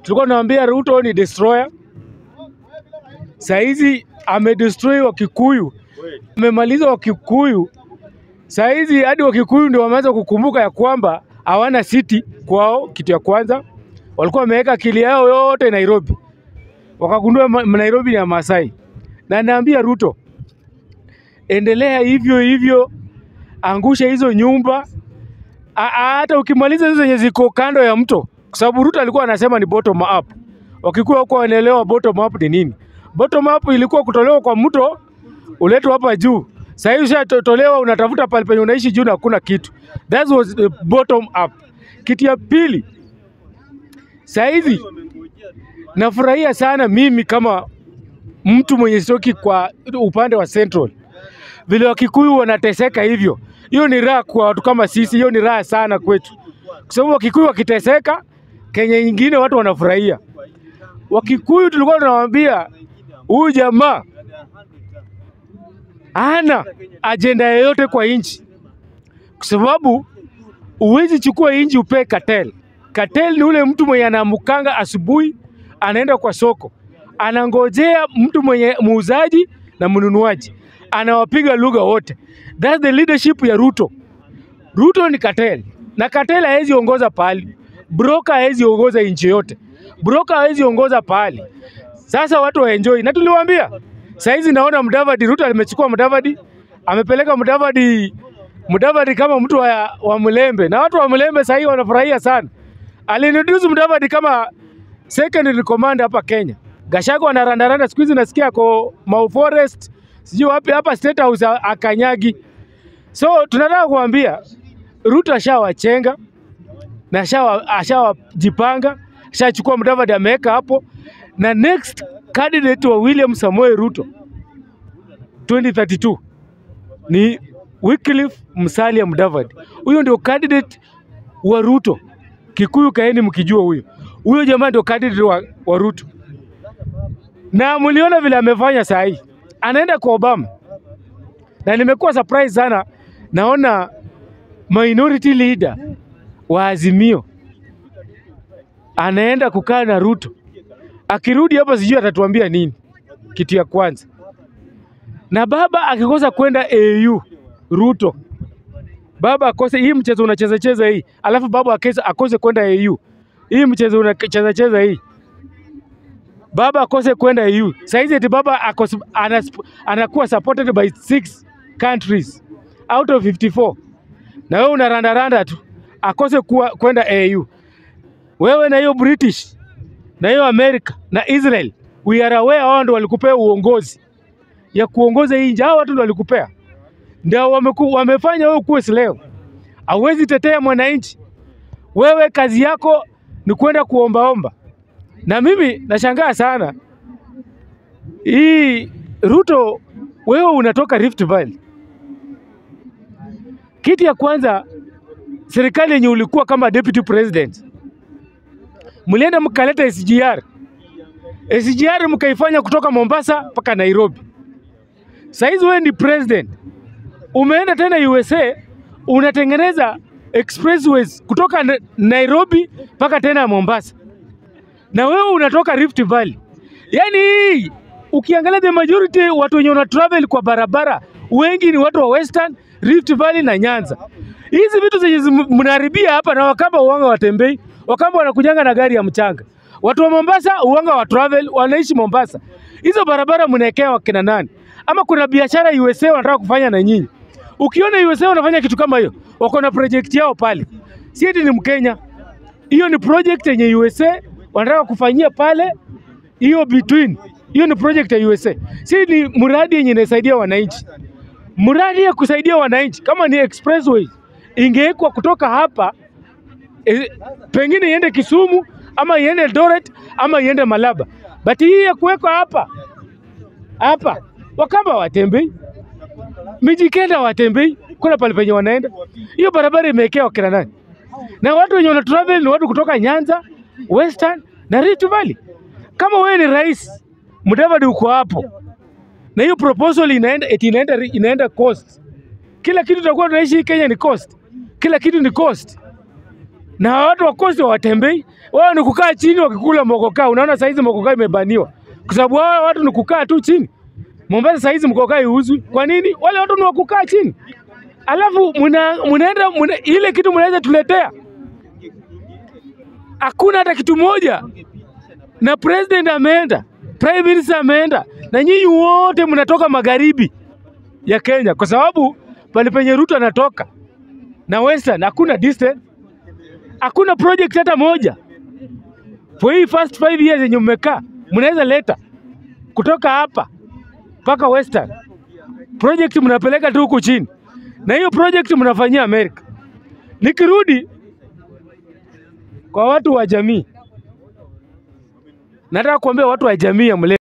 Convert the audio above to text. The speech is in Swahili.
tulikuwa tunaambia Ruto ni destroyer. Saizi amedestroy Wakikuyu, amemaliza Wakikuyu. Saizi hadi Wakikuyu ndio wameanza kukumbuka ya kwamba hawana city kwao. Kitu ya kwanza walikuwa wameweka akili yao yote Nairobi, wakagundua ma- Nairobi ni ya Masai. Na naambia Ruto, endelea hivyo hivyo, angusha hizo nyumba A- a- hata ukimaliza hizo zenye ziko kando ya mto, kwa sababu Ruto alikuwa anasema ni bottom up. Wakikuwa huko wanaelewa bottom up ni nini. Bottom up ilikuwa kutolewa kwa mto uletwe hapa juu. Sasa hivi ushatolewa, unatafuta pale penye unaishi juu na hakuna kitu. That was the bottom up. Kitu ya pili, sasa hivi nafurahia sana mimi kama mtu mwenye stoki kwa upande wa Central, vile Wakikuyu wanateseka hivyo, hiyo ni raha kwa watu kama sisi, hiyo ni raha sana kwetu, kwa sababu Wakikuyu wakiteseka, Kenya nyingine watu wanafurahia. Wakikuyu tulikuwa tunawaambia huyu jamaa hana ajenda yoyote kwa nchi, kwa sababu huwezi chukua nchi upee cartel. Cartel ni ule mtu mwenye anaamkanga asubuhi, anaenda kwa soko, anangojea mtu mwenye muuzaji na mnunuaji, anawapiga lugha wote. That's the leadership ya Ruto. Ruto ni cartel na cartel hawezi ongoza pahali, broker hawezi ongoza nchi yote, broker hawezi ongoza pahali. Sasa watu waenjoy, na tuliwaambia saizi, naona Mudavadi, Ruto amechukua Mudavadi, amepeleka Mudavadi Mudavadi kama mtu wa, wa Mlembe, na watu wa Mlembe sahii wanafurahia sana. Alintroduce Mudavadi kama secondary commander hapa Kenya. Gachagua anarandaranda siku hizi nasikia ako Mau Forest, sijui wapi hapa State House a- akanyagi. So tunataka kuambia Ruto ashawachenga na ashawa- ashawajipanga, ashachukua Mudavadi ameweka hapo, na next candidate wa William Samoei Ruto 2032 ni Wycliffe Musalia Mudavadi. Huyo ndio candidate wa Ruto. Kikuyu kaeni mkijua huyo. Huyo jamaa ndio candidate wa, wa Ruto. Na mliona vile amefanya saa hii. Anaenda kwa Obama. Na nimekuwa surprise sana naona minority leader wa Azimio anaenda kukaa na Ruto. Akirudi hapa sijui atatuambia nini. Kitu ya kwanza. Na baba akikosa kwenda AU Ruto, baba akose hii mchezo unacheza cheza hii, alafu baba akose, akose kwenda AU hii mchezo unacheza cheza hii, baba akose kwenda AU. Saizi eti baba akose, anas, anakuwa supported by six countries out of 54 na wewe unarandaranda tu, akose kuwa kwenda AU. Wewe na hiyo British na hiyo America na Israel, we are aware, hao ndio walikupea uongozi ya kuongoza hii nchi. Hao watu ndio walikupea, ndio wameku, wamefanya wewe kuwe slave. Hauwezi tetea mwananchi, wewe kazi yako ni kwenda kuombaomba. Na mimi nashangaa sana hii Ruto, wewe unatoka Rift Valley. Kitu ya kwanza, serikali yenye ulikuwa kama deputy president, mlienda mkaleta SGR. SGR mkaifanya kutoka Mombasa mpaka Nairobi. Saizi wewe ni president, umeenda tena USA unatengeneza expressways kutoka Na- Nairobi mpaka tena Mombasa, na wewe unatoka Rift Valley. Yaani hii ukiangalia the majority watu wenye wana travel kwa barabara wengi ni watu wa Western, Rift Valley na Nyanza. Hizi vitu zenye zim- mnaharibia hapa, na Wakamba uwanga watembei, Wakamba wanakujanga na gari ya mchanga. Watu wa Mombasa uwanga wa travel wanaishi Mombasa. Hizo barabara mnaekea wakina nani? Ama kuna biashara USA wanataka kufanya na nyinyi? Ukiona USA wanafanya kitu kama hiyo, wako na project yao pale, si eti ni Mkenya. Hiyo ni project yenye USA wanataka kufanyia pale, hiyo between hiyo ni project ya USA, si ni mradi yenye inasaidia wananchi. Mradi ya kusaidia wananchi kama ni expressway ingewekwa kutoka hapa e, pengine iende Kisumu ama iende Eldoret ama iende Malaba, but hii ya kuwekwa hapa hapa, Wakamba watembei, Mijikenda watembei, kuna pale penye wanaenda. Hiyo barabara imewekewa kina nani? Na watu wenye wana travel ni watu kutoka Nyanza, Western na Rift Valley. Kama wewe ni rais, Mudavadi uko hapo, na hiyo proposal inaenda eti inaenda inaenda coast. Kila kitu tutakuwa tunaishi hii Kenya ni coast, kila kitu ni coast. na watu wa Coast hawatembei, wao ni kukaa chini wakikula mokokaa. Unaona saizi mokokaa imebaniwa kwa sababu wao watu ni kukaa tu chini. Mombasa saizi mkokaa iuzwi. Kwa nini? Wale watu ni wa kukaa chini, alafu muna, munaenda muna, ile kitu mnaweza tuletea hakuna hata kitu moja, na president ameenda, prime minister ameenda, na nyinyi wote mnatoka magharibi ya Kenya, kwa sababu pale penye Ruto anatoka na Western hakuna distance, hakuna project hata moja. For hii first five years yenye mmekaa, mnaweza leta kutoka hapa mpaka Western project mnapeleka tu huku chini, na hiyo project mnafanyia Amerika. Nikirudi kwa watu wa jamii, nataka kuambia watu wa jamii ya mle